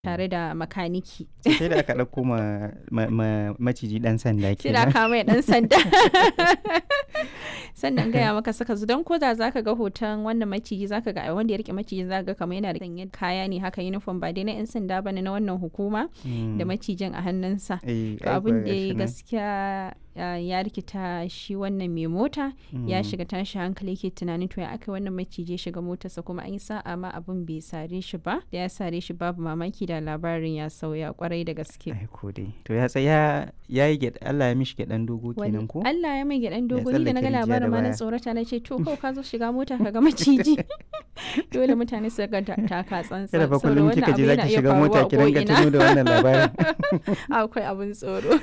tare da makaniki sai da aka ɗauko ma, ma, ma maciji ɗan sanda sai da kenan aka mai dan sanda sannan gaya maka saka su don koda zaka ga hoton wannan maciji zaka ga wanda ya rike maciji zaka ga kamar yana da sanye kaya ne haka uniform ba dai na yan sanda bane na wannan hukuma Mm. da macijin a hannunsa Eh, to ai abin kuwa da ya gashi nan. gaskiya ah, ya rikita shi wannan mai mota ya Mm. shiga tashi hankali ke tunanin to ya aka wannan maciji ya shiga motarsa kuma an yi sa'a ma abin bai sare shi ba da ya sare shi babu mamaki da labarin ya sauya kwarai da gaske ai ko dai to ya tsaya ya yi gyaɗa Allah ya mishi gyaɗan dogo Wani- kenan ko Allah ya mai gyaɗan dogo ni da na ga tsallake rijiya da labarin ma na baya. tsorata na ce to ko ka zo shiga mota ka ga maciji dole mutane su ga ta- taka tsantsan kada fa saboda kullum wannan kika abu je yana zaki iya shiga faruwa mota a ki ringa ko'ina. tuno da wannan labarin akwai abin tsoro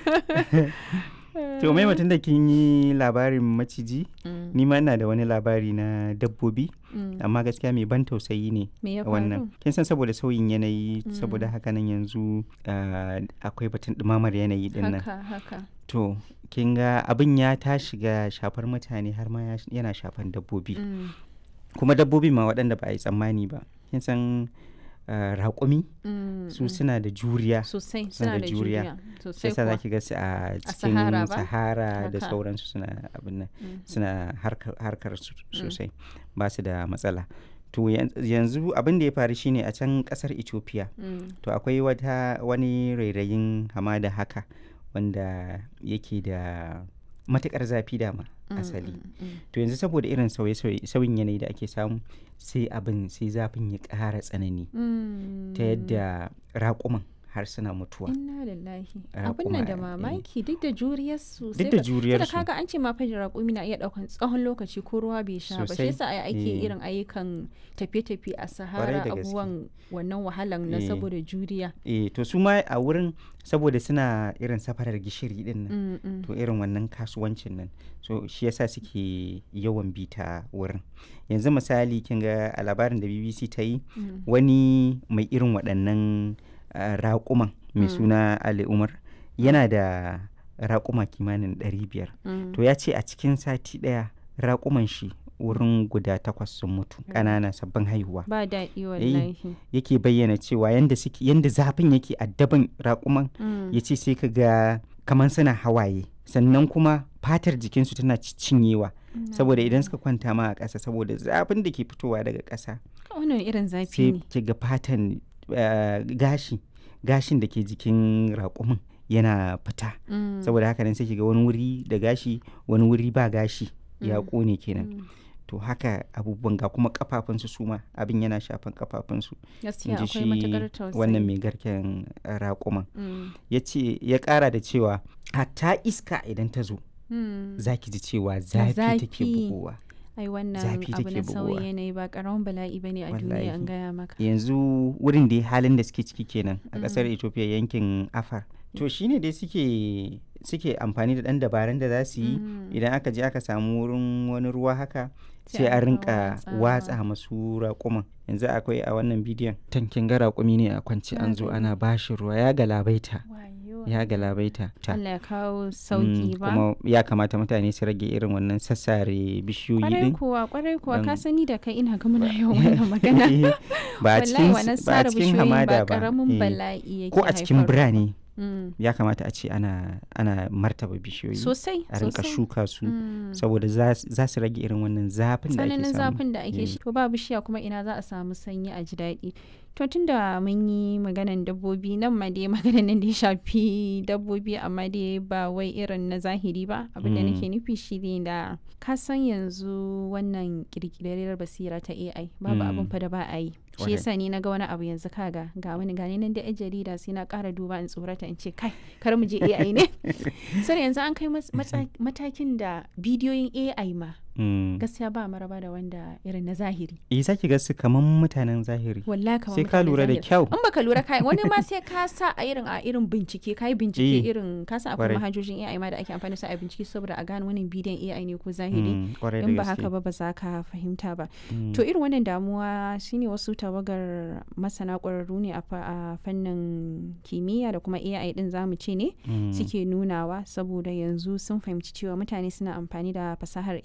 to mai mutum da kin yi labarin maciji Mm, ni ma ina da wani labari na dabbobi mm. amma gaskiya mai ban tausayi ne me ya wannan faru kin san saboda sauyin yanayi Mm. saboda haka nan yanzu ah, akwai batun ɗumamar yanayi din nan haka haka to kin ga abin ya ta shiga shafar mutane har ma ya- yana shafan dabbobi Mm, kuma dabbobi ma waɗanda ba a yi tsammani ba kin san ah, raƙumi mm, su mm. suna da juriya sosai suna suna da da juriya. juriya sai sosai sa kuwa zaki ga su a cikin Sahara ba? sahara da Haka. sauransu suna abin nan Mm, suna harkar, harkar su sosai ba su da matsala to yan- yanzu abin da ya faru shine a can kasar ethiopia mm, to akwai wata wani rairayin hamada haka wanda yake da matukar zafi dama mm, asali mm, mm. to yanzu saboda irin sauye-sauye sauyin yanayi da ake samu sai abin sai zafin ya ƙara tsanani Mm. ta yadda raƙuman har suna mutuwa Inna lillahi. Raƙuma, Abin nan da eh. mamaki duk da juriyarsu. duk da juriyarsu kaga an ce ma fa raƙumi na iya ɗaukan tsawon lokaci ko ruwa bai sha ba. Shi Sosai, yasa ai ake eh. irin ayyukan tafiye-tafiye a Sahara da gaske. abubuwan wannan wahalan na Eh. saboda juriya. eh to su ma a wurin saboda suna irin safarar gishiri din nan Mm, mm. to irin wannan kasuwancin nan so shi yasa suke yawan bita wurin yanzu misali kin ga a labarin da bbc ta yi Mm. wani mai irin waɗannan ah, raƙuman mai Mm. suna ali umar yana da raƙuma kimanin 500 Mm. to ya ce a cikin sati ɗaya raƙuman shi wurin guda takwas sun mutu ƙanana sabbin haihuwa Ba daɗi wallahi. yake bayyana cewa yanda suke yanda zafin yake addaban raƙuman Mm. ya ce sai ka ga kamar suna hawaye sannan kuma fatar jikinsu tana ci- cinyewa Inna saboda idan lillahi. suka kwanta ma a ƙasa saboda zafin da ke fitowa daga ƙasa Wannan irin zafi sai ne. ki ga fatan eh, gashi gashin da ke jikin raƙumin yana fita Mm. saboda haka nan sai ki ga wani wuri da gashi wani wuri ba gashi ya Mm. ƙone kenan Mm. to haka abubuwan ga kuma kafafunsu su ma abin yana shafan kafafunsu in Gaskiya ji akwai shi matuƙar tausayi. wannan mai garken eh, raƙuman Mm. ya ce ya ƙara da cewa hatta iska idan ta zo Mm. za ki ji cewa zafi take zafi. bugowa ai wannan zafi abu take na bugowa. sauyin yanayi ba karamin bala'i bane a duniya Wallahi. an gaya maka yanzu wurin da halin da suke ciki kenan a ƙasar Mm. ethiopia yankin afar to shine dai suke suke amfani da ɗan dabarun da za su yi Mm. idan aka je aka samu wurin wani ruwa haka Sai sai a a rika rinka watsawa. watsa masu raƙuman yanzu akwai a wannan bidiyon tankin ga raƙumi ne a kwance Na an zo gani. ana bashi ruwa ya galabaita Wayo. ya galabaita ta Allah ya kawo Mm, sauki ba kuma ya kamata mutane su rage irin wannan sassare bishiyoyi kwarai din kuwa kwarai kuwa ka Dan- sani da kai ina ga muna yawan wannan magana Eh, ba a wallahi cikin wannan ba a sare cikin bishiyoyin hamada ba ba karamin eh. bala'i yake ko a cikin haifarwa. birane Mm. ya kamata a ce ana ana martaba bishiyoyi sosai a rinka sosai shuka su Mm. saboda za za su rage irin wannan zafin da ake tsananin samu zafin da ake Eh. shi to ba bishiya kuma ina za a samu sanyi a ji daɗi to tunda mun yi maganan dabbobi nan ma dai maganan nan da ya shafi dabbobi amma dai ba wai irin na zahiri ba abin da Mm. nake nufi shi ne da ka san yanzu wannan kirkirar basira ta AI babu Mm. abin fa da ba a yi shi Kwarai. yasa ni na ga wani abu yanzu kaga ga wani gani nan da yan jarida sai na ƙara duba in tsorata in ce kai kar mu je AI ne sai yanzu an kai mas- matsa- matakin da bidiyoyin AI ma Mm. gaskiya ba maraba da wanda irin na zahiri eh zaki ga su kaman mutanen zahiri wallahi kamar sai ka mutanen lura da zahiri. kyau in baka lura kai wani ma sai ka sa a irin a irin bincike kai bincike Eh, irin ka san akwai kwarai. manhajojin AI ma da ake amfani da su a bincike saboda a gane wannan bidiyon AI ne ko zahiri Mm, kwarai da in ba gaske. haka ba ba za ka fahimta ba Mm. to irin wannan damuwa shine wasu tawagar masana ƙwararru ne a fa- a fannin kimiyya da kuma AI din zamu ce ne Mm. suke nunawa saboda yanzu sun fahimci cewa mutane suna amfani da fasahar AI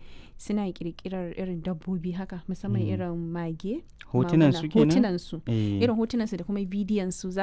suna kirkirar irin dabbobi haka musamman Mm. irin mage hotunan maguna, su kenan hotunan su Eh. irin hotunan su da kuma bidiyon su